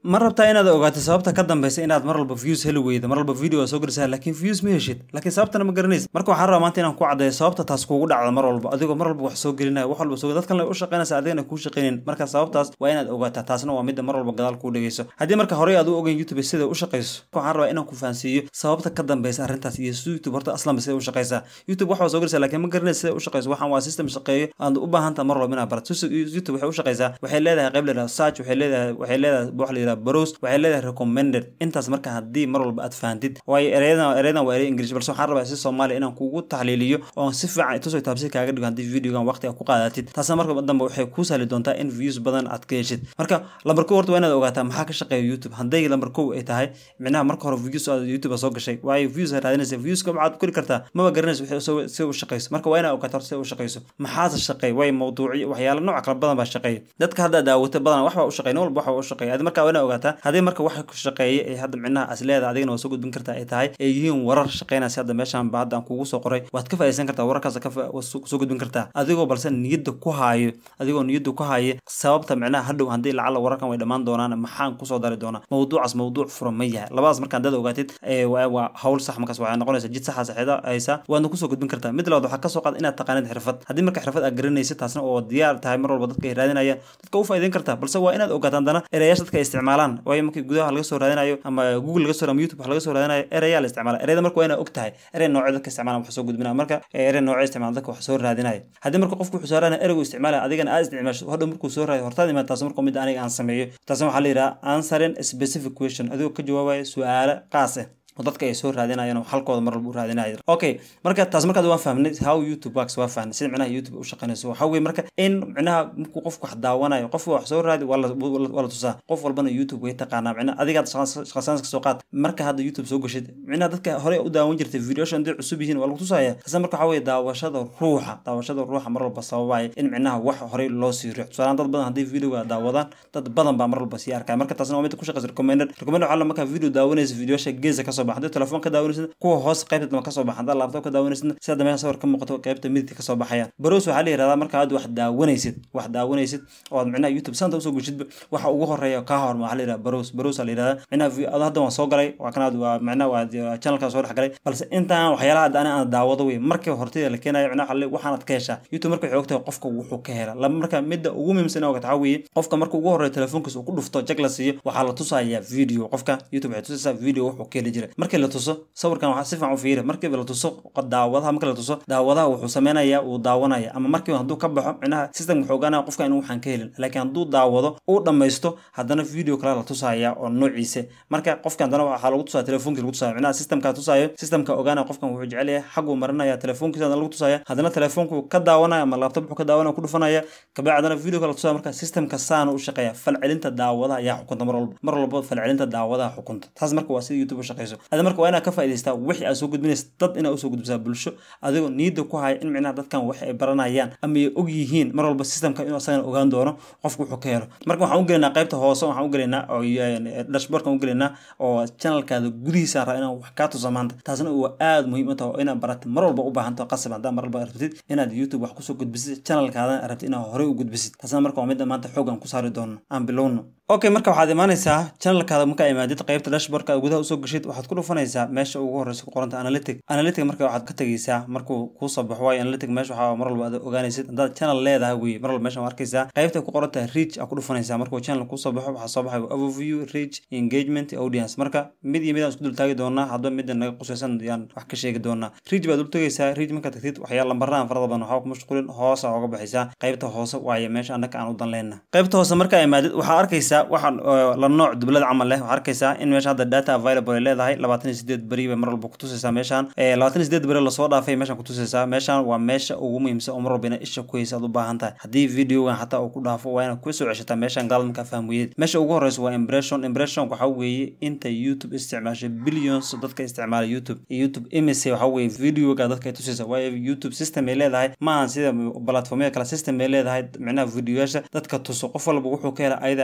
ma rabtaa inaad ogaato sababta ka dambeysa inaad mar walba views heli weydo mar walba video waa soo gelisaa laakiin views ma heshid laakiin sababtana ma garanaysid marka waxaan rabaa maanta inaan ku caddeeyo sababta taas kugu dhacda mar walba adigoo mar walba wax soo gelinaya wax walba soo dad kalena u shaqeynaysa adigana kuu shaqeynin marka sababtaas waa inaad ogaataa taasna waa midda mar walba gadaal kuu dhegeyso haddii marka horey aad u ogeyn youtube sida u shaqeyso waxaan rabaa inaan ku fahansiiyo sababta ka dambeysa arrintaas iyo youtube horta aslanba sida u shaqeysaa youtube wax waa soo gelaysaa laakiin ma garanaysa sida u shaqeyso waxaan waa system shaqeeyo aad u baahan taha mar walba inaad barato youtube waxay u shaqeysaa waxay leedahay qayb leedahay search waxay leedahay waxay leedahay wax la yidhaha browse waxay leedahay recommended intaas marka haddii mar walba aad fahantid waayo ereyadan ereyadan waa erey english balse waxaan rabaa si soomaaliya inaan kugu taxliiliyo oon si fiican tusoo taabsi kaaga dhigo haddii videogan waqti aad ku qaadatid taasna marka dambe waxay kuu sahli doontaa in views badan aad ka heshid marka lambar kow horta waa inaad ogaataa maxaa ka shaqeeya youtube hadday lambar kow ay tahay micnaha marka hore views aad youtube soo gashay waayo views aad raadinaysa viewska waxaad kori kartaa maba garanaysa wixii sida u shaqeyso marka waa inaad ogaataa horta sida u shaqeyso maxaase shaqeey way mawduucyo waxyaala nooc kala badan baa shaqeeya dadka hadda daawata badan wax baa u shaqeey nin walba wax baa u shaqeeya adi marka waa inaad ogaataa haddii marka waxa ku shaqeeya ee hadda micnaha as leedahay adigana waa soo gudbin kartaa ay tahay ay yihiin warar shaqeynaya si hadda meeshan ba hadda aan kugu soo qoray waad ka faa'iidaysan kartaa wararkaas ka soo gudbin kartaa adigoo balse niyadda ku haayo adigoo niyadda ku haayo sababta micnaha hadhow haddii lacala wararkan way dhammaan doonaan maxaan kusoo dari doonaa mawduucaas mawduuc furan ma yahay labadaas markaan dad ogaatid waa hawl sax markaas waxay noqonaysaa jid saxa saxeeda haysa waadna kusoo gudbin kartaa mid labaad waxaa kasoo qaada inaad taqaanid xirfad haddii marka xirfad aad garanaysid taasna oo diyaar tahay mar walba dadka ay raadinayaan dadka u faa'iidayn kartaa balse waa inaad ogaataan dana erayaasha dadka ay isticmaalaan waayo markii gudaha laga soo raadinayo ama google laga soo ama youtube wax laga soo raadinayo erayaa la isticmaala ereyada marka waa inaad og tahay erey noocyo dadka isticmaalan wax soo gudbinaya marka erey noocyo isticmaala dadka wax soo raadinaya haddii marka qofku wuxuu soo raadinaya ereygu isticmaalaya adigana aad isticmaasho hadhow markuu soo raadiyo hortaad imaad taas marka mid aniga aan sameeyo taasna waxaa la yidhaha answering specific question adigoo ka jawaabaya su-aalo qaas ah oo dadka ay soo raadinayaan oo halkooda mar walba u raadinayo okay marka taas markaad waan fahmnay how youtube works waa fahmnay sida micnaha youtube u shaqeynayso waxaa weye marka in micnaha markuu qofku wax daawanayo qofku wax soo raadi waa la tusaa qof walbana youtube way taqaanaa micnaha adigaad shaqasaan ka soo qaad marka hadda youtube soo gashid micnaha dadka hore u daawan jirtay videoshan haday cusub yihiin waa lagu tusaya taasna marka waxaa weye daawashada ruuxa daawashada ruuxa mar walba sababaya in micnaha wax horey loo sii riix tusaalaan dad badan haddii videoga daawadaan dad badan baa mar walba sii arkaya marka taasna waa mid ku shaqeysa recommended recommended waxaa markaa video daawanaysa videosha geesa kasoo baxa hadii telefoon ka daawanaysid kuwa hoos qaybta dama kasoo baxa haddaa laptop ka daawanaysid sida dambe sawir ka muuqato qaybta midigta kasoo baxayaan barows waxaa la yihahdaa marka aad wax daawanaysid wax daawanaysid oo aad micnaha youtube santa usoo geshidba waxa ugu horeeya kaa horma waxaa la yihahdaa barows barows la yihahdaa micnaha hadda waan soo galay waa kanaad waa micnaha waa channelkan soo dhex galay balse intaan waxyaalaha hadda ani aan daawado wey markii hortida la keenayo micnaha waxaa waxaanaad ka heshaa youtube marka waxay ogtahay qofka wuxuu ka hela laba marka midda ugu muhiimsan oo waxaa weeye qofka marka ugu horeeya telefoonkiisa uu ku dhufto jag la siiyo waxaa la tusayaa video qofka youtube waxay tusaysaa video wuxuu ka heli jiray markii la tuso sawirkan waxaa si fiican u fiiri markiiba la tuso daawadaha marka la tuso daawadaha wuxuu sameynayaa uu daawanaya ama markiiba hadduu ka baxo micnaha system wuxuu ogaanaya qofka inuu waxaan ka helin laakiin hadduu daawado uu dhammaysto haddana video kale la tusaya oo noociisa marka qofka haddana waxaa lagu tusaya telefonkii lagu tusaya micnaha systemka tusayo systemka ogaanaya qofkan wuxuu jecel yahay xaguu marinaya telefoonkiisa haddana lagu tusaya haddana telefoonku ka daawanaya ama laptop wuxuu ka daawanaya ku dhufanaya kabacdi haddana video kale la tusaya marka systemka saana u shaqeeya falcelinta daawadaha ayaa xukunta mar walba mar walba falcelinta daawadaha xukunta taas marka waa sida youtube u shaqeyso ada marka waa inaad ka faa'idaystaa wixii aad soo gudbinaysa dad inaad usoo gudbisaa bulsho adigoo niyadda ku haya in micnaha dadkan wax ay baranayaan ama ay og yihiin mar walba systemka inuu asagana ogaan doono qofku wuxuu ka helo marka waxaan u gelaynaa qaybta hoose waxaan u gelaynaa oo dashboardkan u gelaynaa oo channelkaada gudihiisa raa inaan wax kaa tusa maanta taasna waa aada muhiim u tahay oo inaad baratid mar walba u baahanto qasab haddaa mar walba rabtid inaad youtube wax kusoo gudbisid channelkaadana rabtid inaad horey u gudbisid taasna marka waa midda maanta xoog aan ku saari doono aan bilowno okay marka waxaad imaanaysaa channelkaada markaa imaadid qaybta dashboardka gudaha usoo gashid waxaad ku dhufanaysaa meesha ugu horeysa ku qoranta analytic analytic marka waxaad ka tegeysaa markuu kuu soo baxo waayo analytic meesha waxaa mar walba aad ogaanaysid haddaad channel leedahay wey mar walba meesha waa arkaysaa qaybta ku qorantahay reach aa ku dhufanaysaa markuu channel kusoo baxo waxaa soo baxay overview reach engagement audience marka mid iyo mid aan isku dul taagi doonaa hadba midda naga qusaysan yaan wax ka sheegi doonaa reach baad dul tegaysaa reach markaad tagtid waxyaala lambarahan farada badan waxaa ku mashquulin hoosa oga baxaysaa qaybta hoose waaye meesha annaka aan u dan leenna qaybta hoose markaa imaadid waxaa arkaysaa waxaan la nooc dublad camal leh waxaa arkaysaa in meesha hadda data available ay leedahay labaatan iyo sideed beri bay mar walba kutusaysaa meeshaan labaatan iyo sideed beri lasoo dhaafay meeshaan kutusaysaa meeshaan waa meesha ugu muhiimsan oo mar walba ina isha ku haysa aad u baahan tahay haddii videogan xataa uu ku dhaafo waa inaad kusoo ceshataa meeshaan gaalad markaa fahmweyeed meesha ugu horeysa waa impression impression waxaa weeye inta youtube isticmaashay billions dadka isticmaala youtube iyo youtube imise waxaa weeye videoga dadka ay tusaysa waayo youtube system ay leedahay ma ahan sida platformyada kale system ay leedahay micnaha videoyaasha dadka tuso qof walba wuxuu ka hela ayada aad u taqaan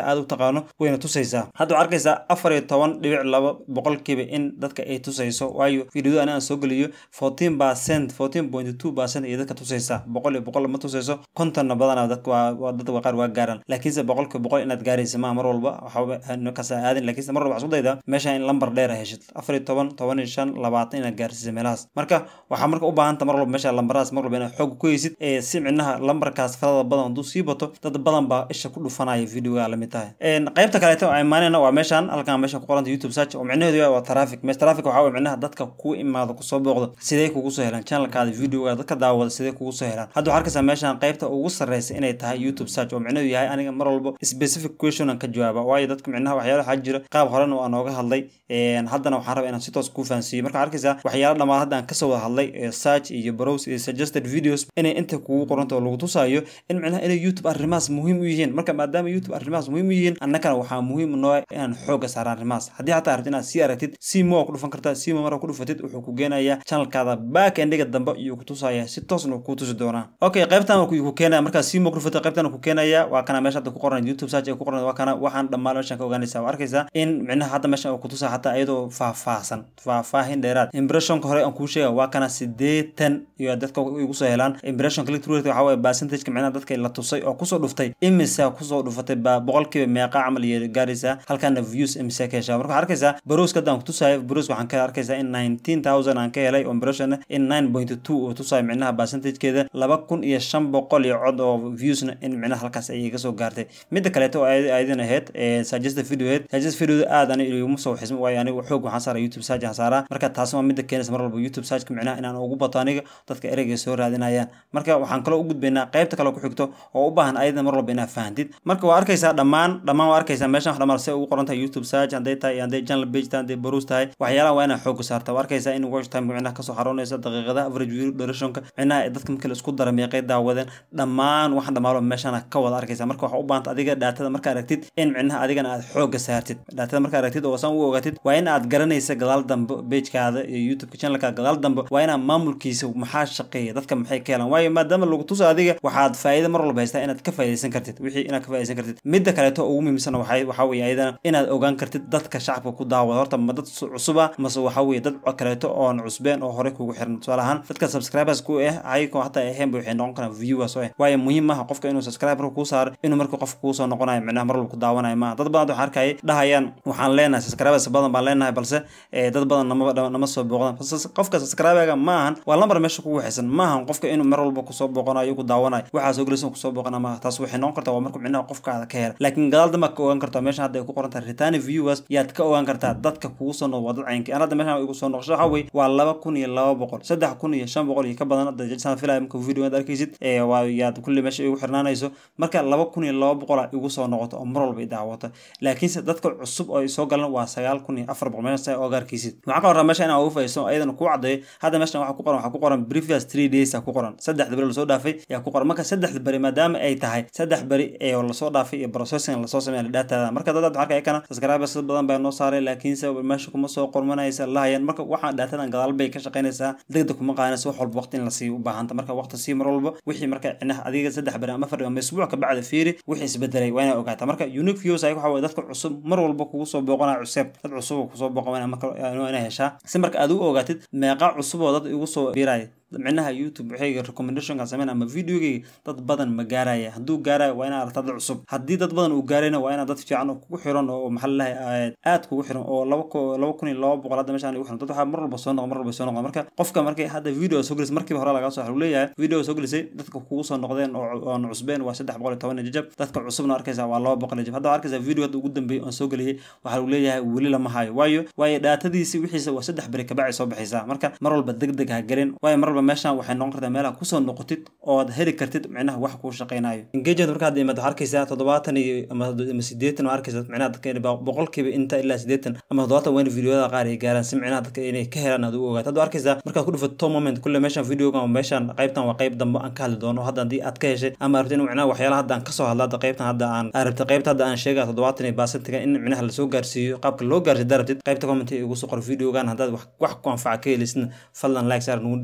yaqaano wayna tusaysaa hadda waxaa arkaysaa afar iyo toban dhibic laba boqolkiiba in dadka ay tusayso waayo videoda aniga aan soo geliyo fourteen percent fourteen point two percent iyo dadka tusaysa boqol iyo boqol ma tusayso kontonna badana dadka waa dadka qaar waa gaaraan laakiinse boqolkiiba boqol inaad gaaraysa maa mar walba waxba kasa aadin laakiinse mar walba waxaa isku daydaa meesha in lambar dheer heshid afar iyo toban toban iyo shan labaatan inaad gaarsiisa meelahaas marka waxaa marka u baahanta mar walba meesha lambaradaas mar walba inaad xoog ku heysid ee si micnaha lambarkaas farada badan hadduu sii bato dad badan baa isha ku dhufanaya videoga lamid tahay qaybta kaleeto ay imaanayna waa meeshan halkan meesha ku qoranta youtube search oo micnaheedu yahay waa traffic mees traffic waxaa waye micnaha dadka ku imaado kusoo booqdo sidee kugu soo helaan channelkaada videoga dadka daawada sidee kugu soo helaan hadda waxaa arkaysaa meeshan qaybta ugu sarreysa inay tahay youtube search oo micnaheedu yahay aniga mar walba specific question aan ka jawaaba waayo dadka micnaha waxyaala waxaa jira qaab horena waa nooga hadlay haddana waxaan rabaa inaan si toos kuu fahansiiyo marka arkaysaa waxyaala dhammaan hadda aan kasoo wada hadlay search iyo browse iyo suggested videos inay inta kugu qoranta oo lagu tusaayo in micnaha inay youtube arrimahaas muhiim u yihiin marka maadaama youtube arrimahaas muhiim u yihiin annagana waxaa muhiim noo inaan xooga saara arrimahaas haddii xataa aragti inaad sii aragtid simo waa ku dhufan kartaa simo mara ku dhufatid wuxuu ku geenayaa channelkaada back endiga dambe iyo ku tusaya si toosna kuu tusi doonaa okay qaybtan ku keenaya markaa simo ku dhufatid qaybtan ku keenaya waa kana meesha hadda ku qoran youtube search ay ku qoran waa kana waxaan dhammaan meeshan ka ogaanaysaa waa arkaysaa in micnaha hadda meeshan ku tusaa xataa iyadoo faahfaahsan faahfaahin dheeraad impressionka hore aan kuu sheega waa kana sideetan iyo dadka igu soo helaan impression click through waxa waye percentage micnaha dadka la tusay oo kusoo dhuftay imisa kusoo dhufatay baa boqolkiiba meeqa camal iyo gaaraysaa halkana views imisa ka heshaa marka waxaa arkaysaa baroska hadda aan ku tusaayo baros waxaan ka arkaysaa in nineteen thousand aan ka helay oo impression in nine point two uu tusaayo micnaha percentagekeeda laba kun iyo shan boqol iyo cod oo viewsna in micnaha halkaas ayay ka soo gaartay midda kaleeto oo ayadin ahayd suggested video ahayd suggested video aad ani iguma soo xismo waayo aniga xoog waxaan saaraa youtube search aan saaraa marka taasi waa midda keenaysa mar walba youtube searchka micnaha inaan ugu bato aniga dadka ereyga soo raadinayaan marka waxaan kaloo u gudbaynaa qaybta kale ku xigto oo u baahan ayadana mar walba inaad fahantid marka waa arkaysaa dhammaan dhammaan waa arkaysaa meeshan wax dhammaan se ugu qoran tahay youtube search hadday tahay hadday channel page tahay hadday baruus tahay waxyaalaha waa inaad xooga saarta waa arkaysaa in watch time micnaha kasoo xaroonaysa daqiiqadaha average view durationka micnaha dadka markii la isku dara meeqay daawadeen dhammaan waxaan dhammaalo meeshana ka wada arkaysa marka waxaa u baahanta adiga dhaatada marka aragtid in micnaha adigana aad xooga saartid dhaatada marka aragtid oo san u ogaatid waa in aad garanaysa gadaal dambe pagekaada iyo youtubeka channelkaada gadaal dambe waa inaad maamulkiisa maxaa shaqeeya dadka maxay ka helaan waayo maadaama lagu tusa adiga waxaad faa'iido mar walba haystaa inaad ka faa'iidaysan kartid wixii inaad ka faa'iidaysan kartid midda kaleeto ugu muhiimsan waxay waxaa weeye ayadana inaad ogaan kartid dadka shacabka ku daawada horta ma dad cusuba mase waxaa weeye dad kaleeto oon cusbeen oo horey kugu xiran tusaale ahaan dadka subscribers ku ah ayagoo hataa ahaynba waxay noqon karaan viewers oo ah waayo muhiim maaha qofka inuu subscriber kuu saaro inuu marka qofka kuu soo noqonayo micnaha mar walba ku daawanayo maaha dad badan waxaan arkayay dhahayaan waxaan leenahay subscribers badan baan leenahay balse dad badan nama nama soo booqdaan qofka subscriberga ma ahan waa lambar meesha kugu waxaysan ma ahan qofka inuu mar walba kusoo booqanayo ku daawanayo waxaa soo gelaysa kusoo booqana maaha taas waxay noqon kartaa waa marka micnaha qofkaada ka hela laakiin gadaal dambe ka ogaan kartaa meesha hadda ay ku qoran tahay return viewers yaad ka ogaan kartaa dadka kugu soo noqdo waa dad caynki aan hadda meeshan igu soo noqosho waxaa weye waa laba kun iyo laba boqol saddex kun iyo shan boqol iyo ka badan hadda saan filaya marka video aad arkaysid waa yaad kulli meesha igu xirnaanayso marka laba kun iyo laba boqol igu soo noqoto oo mar walba i daawata laakiinse dadka cusub oo soo galan waa sagaal kun iyo afar boqol meesha oga arkaysid waxaa ka horraa meesha inaa ugu fayso ayadana kuu caddeeyo hadda meeshan waxaa ku qoran waxaa ku qoran previous three days aa ku qoran saddexda beri lasoo dhaafay yaa ku qoran marka saddexda beri maadaama ay tahay saddex beri ee lasoo dhaafay iyo processing lasoo sameeya dhataada marka dad waxaa arkaya kana subscribers dad badan baa noo saaray laakiinse meesha kuma soo qormanaysa lahayaan marka waxaan dhatadan gadaal bay ka shaqaynaysaa degdeg kuma qaadanaysa wax walba waqti in lasii u baahanta marka waqti sii mar walba wixii marka cinaha adiga saddex beri ama afar ama isbuuc ka bacda fiiri wixii isbedelay waa inaa ogaataa marka unique views ay waxa waye dadka cusub mar walba kugu soo booqanaya cusub dad cusub kusoo booqan marka inaa heshaa si marka aad u ogaatid meeqa cusub oo dad igu soo biiraya micnaha youtube waxayga recommendationka sameyn ama videogayga dad badan ma gaaraya hadduu gaarayo waa inaa aragta dad cusub haddii dad badan uu gaarayna waa inaa dad fiican oo kugu xiran oo maxaa lalahay aad kugu xiran oo laba laba kun iyo laba boqol hadda meeshaan igu xiran dad waxaa mar walba soo noqo mar walba soo noqda marka qofka markay hadda video soo gelisay markiiba hore lagaa soo xaru leeyahay video soo gelisay dadka kugu soo noqdeen oo aan cusbeen waa saddex boqol iyo toban iyo jajab dadka cusubna arkaysa waa laba boqol iyo jajab hadda waa arkaysa video hadda ugu dambeeyay oon soo geliyay waxaa lagu leeyahay weli lama hayo waayo waayo dhaatadiisi wixiisa waa saddex beri kabacay soo baxaysaa marka mar walba deg deg ha gelin waayo mar walba meeshaan waxay noqon kartaa meelaha kusoo noqotid ood heli kartid micnaha wax kuu shaqaynayo engagement marka hadda imaad waxaa arkaysaa toddobaatan iyo ama ama sideetan waa arkaysaa micnaha dadka boqolkiiba inta ilaa sideetan ama toddobaatan waa in videoyada qaar ay gaaraan si micnaha dadka inay ka helaan aad u ogaato hadda arkaysaa markaad ku dhufato top moment kulle meeshan videoga ama meeshan qaybtan waa qayb dambe aan ka hadli doono hadda haddii aad ka heshay ama arabtid in micnaha waxyaalaha hadda aan kasoo hadla hadda qaybtan hadda aan arabtid qaybta hadda aan sheega toddobaatan iyo baasentiga in micnaha lasoo gaarsiiyo qaabka loo gaarsiyo darabtid qaybta comment igu soo qor videogan haddaad wax ku anfaca ka helisidna fadlan like saar nugu dhirgele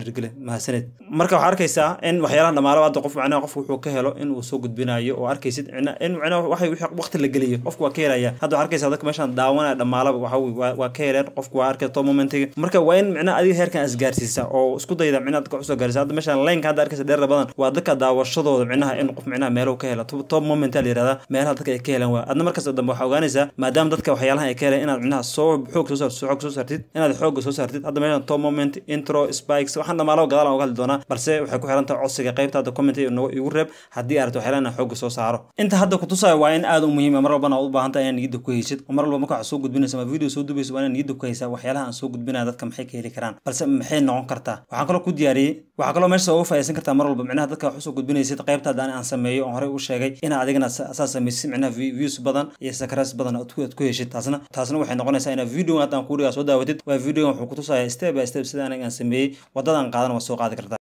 mahadsanid marka waxaa arkaysaa in waxyaalaha dhamaalaba hadda qof macnaha qofku wuxuu ka helo in uu soo gudbinayo oo arkaysid in macnaha waxay wixii waqti la geliyo qofku waa ka helaya hadda waxaa arkaysaa dadka meeshaan daawanaya dhamaalaba waxa waa waa ka heleen qofku waa arkay top momentiga marka waa in macnaha adiga heerkan isgaarsiisa oo isku dayda macnaha dadka usoo gaarsiisa hadda meeshaan laynka hadda arkaysa dheer badan waa dadka daawashadooda macnaha in qof macnaha meelo ka hela top moment la yirahdaa meelaha dadka ay ka helaan waa adna markaas dambe waxaa ogaanaysaa maadaama dadka waxyaalaha ay ka heleen inaad macnaha soo xoog soo saartid xoog soo saartid inaad xooga soo saartid hadda meeshaan top moment intro spikes waxaan dhamaalaba gadaal aan uga hadli doonaa balse waxay ku xiran tahay codsiga qaybta hadda comment igu reeb haddii aad rabto waxyaalaha inaan xooga soo saaro inta hadda kutusaya waa in aad u muhiim mar walbana aad u baahan tahay inaad niyadda ku heysid oo mar walba marka waxaad soo gudbinaysa ama video soo dubaysa waa inaad niyadda ku haysaa waxyaalaha aan soo gudbinaya dadka maxay ka heli karaan balse maxay noqon kartaa waxaan kaloo ku diyaariyey waxaa kaloo meesha uga faayaysan kartaa mar walba micnaha dadka wax usoo gudbinaysid qaybta haddaan aan sameeyo oon horey u sheegay inaad adigana saa samaysid micnaha views badan iyo sakras badan aad ku heshid taasna taasna waxay noqonaysaa inaad video haddaan kuurigaa soo daawatid waa videogan wuxuu kutusaya step by step sida aniga aan sameeyey waddadan qaadan waa soo qaadi kartaa